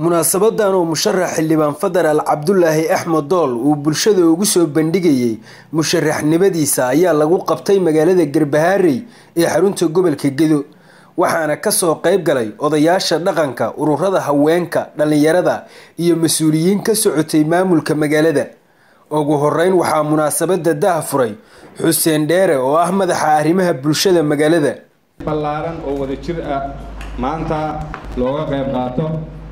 munaasabadan oo musharax xildhibaan federaal cabdulaahi axmed dool uu bulshada ugu soo bandhigayay musharaxnimadiisa ayaa lagu qabtay magaalada garbahaarey ee xarunta gobolka gedo waxaana kasoo qayb galay odayaasha dhaqanka ururada haweenka dhallinyarada iyo mas-uuliyiin ka socotay maamulka magaalada ugu horeyn waxaa munaasabada daha furay xuseen dheere oo ah madaxa arrimaha bulshada magaalada ballaaran oo wada jir ah maanta looga qayb qaato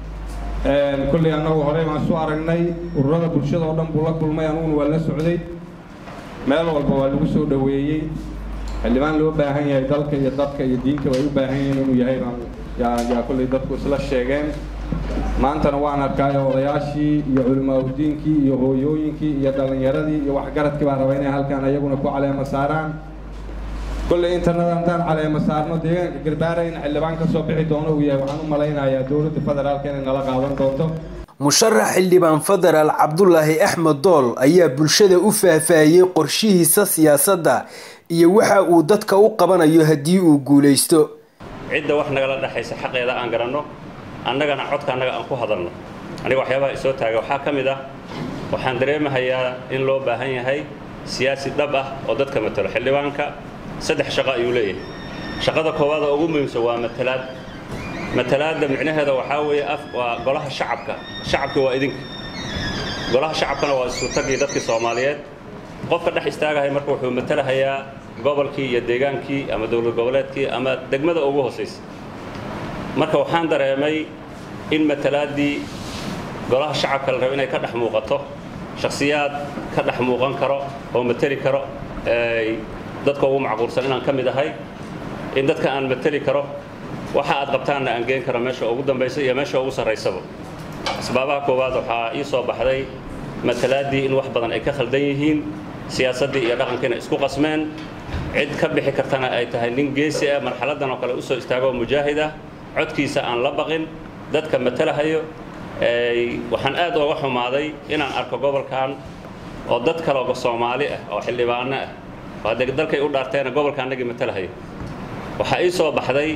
kulley annagu horey baan isu aragnay ururada bulshada oo dhan buu la kulmay anuguna waa la socday meel walba waa lagu soo dhoweeyey xildhibaan loo baahan yahay dalka iyo dadka iyo diinta way u baahan yihiin inuu yahay baan yaa yaa kulley dadku isla sheegeen maantana waan arkaayo odayaashii iyo culimaadudiinkii iyo hooyooyinkii iyo dhallinyaradii iyo waxgaradkii baan rabaa inay halkaan ayaguna ku caleema saaraan kolley intanada haddaan caleema saarno deegaanka garbaara in xildhibaan ka soo bixi doono uu yahay waxaan u malaynayaa dowladda federaalka inay nala qaadan doonto musharax xildhibaan federaal cabdulaahi axmed dool ayaa bulshada u faahfaahiyey qorshihiisa siyaasadda iyo waxa uu dadka u qabanayo haddii uu guulaysto cidda wax nagala dhexaysa xaqeeda aan garanno annagana codka annaga aan ku hadalno aniga waxyaabaha isoo taaga waxaa ka mid ah waxaan dareemahayaa in loo baahan yahay siyaasi dhab ah oo dadka matalo xildhibaanka saddex shaqo ayuu leeyahay shaqada koowaad oo ugu muhiimsan waa matalaad matalaadda micnaheeda waxaa weeye af waa golaha shacabka shacabki waa idinka golaha shacabkana waa isutagii dadkii soomaaliyeed qofka dhex istaagahay marka wuxuu matalahayaa gobolkii iyo deegaankii ama dowlad goboleedkii ama degmada ugu hoosaysa marka waxaan dareemay in matalaaddii golaha shacabka la rabo inay ka dhex muuqato shakhsiyaad ka dhex muuqan karo oo mateli karo dadka ugu macquulsan inaan ka mid ahay in dadka aan mateli karo waxa aad qabtaanna aan geen karo meesha ugu dambaysa iyo meesha ugu sarraysaba asbaabaha koowaad waxaa ii soo baxday matalaaddii in wax badan ay ka khaldan yihiin siyaasaddii iyo dhaqankiina isku qasmeen cid ka bixi kartana ay tahay nin geesi ah marxaladdan oo kale usoo istaagoo mujaahid ah codkiisa aan la baqin dadka matalahayo waxaan aad ooga xumaaday inaan arko gobolkan oo dad kaleoo soomaali ah oo xildhibaano ah oo haddee dalkay u dhaarteena gobolka annagii matalahayo waxaa ii soo baxday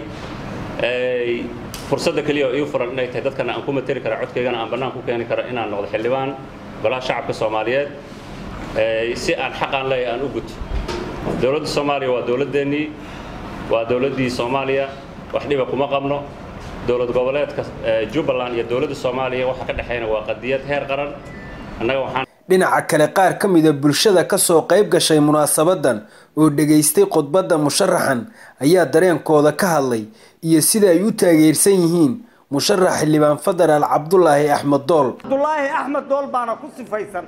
fursadda keliya oo ii furan inay tahay dadkana aan ku mateli kara codkaygana aan bannaan ku keeni karo inaan noqdo xildhibaan golaha shacabka soomaaliyeed si aan xaqaan leeyahay aan u guto dowladda soomaaliya waa dowladdeennii waa dowladdii soomaaliya wax dhiba kuma qabno dowlad goboleedka jubbaland iyo dowladda soomaaliya waxa ka dhexeyna waa qadiyad heer qaran annaga waxaan dhinaca kale qaar ka mida bulshada kasoo qayb gashay munaasabadan oo dhegaystay khudbadda musharaxan ayaa dareenkooda ka hadlay iyo sida ay u taageersan yihiin musharax xildhibaan federaal cabdulaahi axmed dool cabdulaahi axmed dool baana ku sifaysan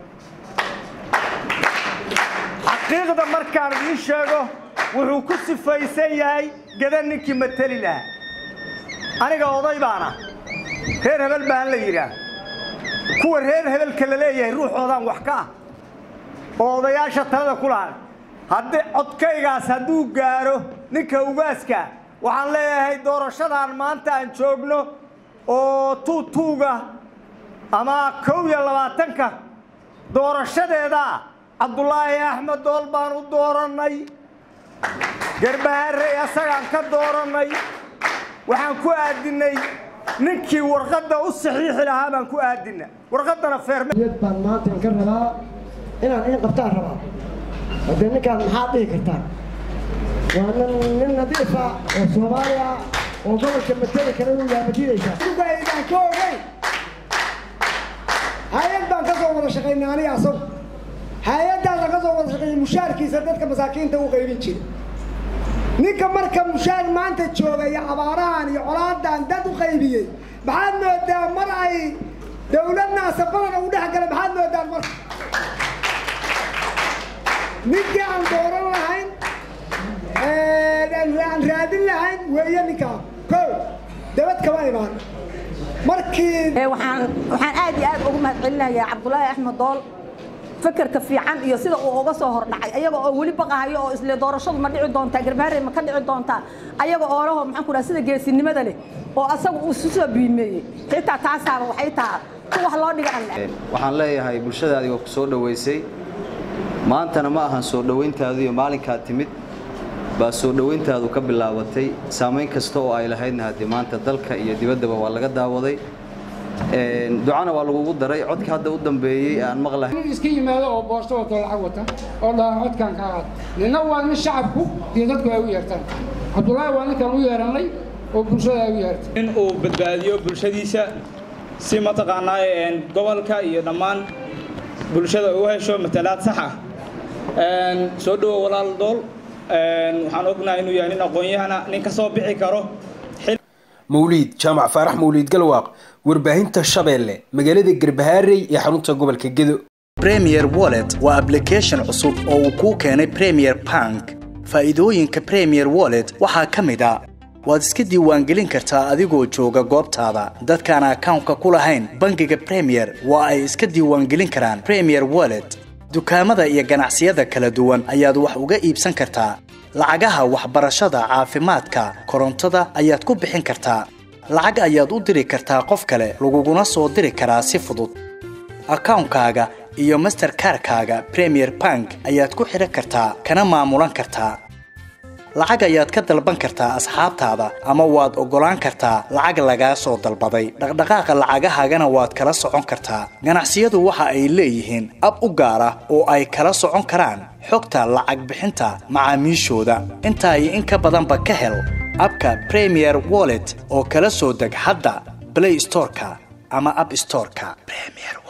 xaqiiqda markaan idiin sheego wuxuu ku sifaysan yahay gada ninkii mateli lahaa aniga oday baana reer hebel baan la yidhaah kuwa reer hebelka la leeyahay ruuxoodaan wax ka ah oo odayaasha talada ku lahay haddii codkaygaas hadduu gaaro ninka ugaaska waxaan leeyahay doorashadan maanta aan joogno oo tuutuuga ama kow iyo labaatanka doorashadeeda cabdulaahi axmed dool baan u doorannay garbaharey asagaan ka doorannay waxaan ku aadinnay ninkii warqadda u saxiixi lahaa baan ku aadina warqaddana feermyad baan maanta ka rabaa inaan in qabtaan rabaa haddee ninkaan maxaad dhihi kartaan waa nin nin nadiifa oo soomaaliya oo gobolka mateli kara inuu yahay madiidaysaa ugaydaan ka ogay hay-ad baan ka soo wada shaqaynay aniga asagu hay-addaasaan ka soo wada shaqeeyay mushaarkiisa dadka masaakiinta u qaybin jira ninka marka mushaar maanta jooga iyo abaarahan iyo colaadan dad u qaybiyey maxaad moodaa mar ay dawladnaasa badan ugu dhex galay maxaad moodaan marka ninkii aan dooran lahayn aan raadin lahayn weeye ninkaan ko dabad kama imaan markii waxaan waxaan aad iyo aad ugu mahadcelinayaa cabdulaahi axmed dool fakerka fiican iyo sida uu uga soo hordhacay ayaga oo weli baqahayo oo isle doorashadu ma dhici doontaa garbaharey ma ka dhici doontaa ayaga oo laho maxaan ku dhaha sida geesinimada leh oo asaga uu isu soo biimeeyey xitaa taasaaba waxay taha si wax loo dhiga waxaan leeyahay bulshadaadii waa ku soo dhowaysay maantana ma ahan soo dhowayntaadu iyo maalinkaa timid baa soo dhowayntaadu ka bilaabatay saamayn kasta oo ay lahaydna haddii maanta dalka iyo dibaddaba waa laga daawaday ducana waa lagugu daray codka hadda u dambeeyey aan maqlahay nin iska yimaado oo boosto wato lacag wata oo dhaha codkan ka qaad nina waa nin shacabku iyo dadku ay u yeertaan cabdullaahi waa ninkan u yeeranay oo bulshada ay u yeertay in uu badbaadiyo bulshadiisa si mataqaanaa gobolka iyo dhammaan bulshada u hesho matalaad sax ah soo dhowo walaal dool waxaan ognahay inuu yahay nin aqoon-yahana nin ka soo bixi karo mawliid jaamac faarax mawliid galwaaq warbaahinta shabeelle magaalada garbahaarey ee xarunta gobolka gedo premier wallet waa ablication cusub oo uu kuu keenay premier bank faa'iidooyinka premier wallet waxaa ka mid a waad iska diiwaangelin kartaa adigoo jooga goobtaada dadkaan akawnka ku lahayn bangiga premier waa ay iska diiwaangelin karaan premier wallet dukaamada iyo ganacsiyada kala duwan ayaad wax uga iibsan kartaa lacagaha waxbarashada caafimaadka korontada ayaad ku bixin kartaa lacag ayaad u diri kartaa qof kale laguguna soo diri karaa si fudud akawnkaaga iyo masterkarkaaga premier bank ayaad ku xidhan kartaa kana maamulan kartaa lacag ayaad ka dalban kartaa asxaabtaada ama waad oggolaan kartaa lacag lagaa soo dalbaday dhaqdhaqaaqa lacagahaagana waad kala socon kartaa ganacsiyadu waxa ay leeyihiin ab u gaar ah oo ay kala socon karaan xogta lacag bixinta macaamiishooda intaa iyo in ka badanba ka hel abka premier wallet oo kala soo deg hadda blay storeka ama ab storeka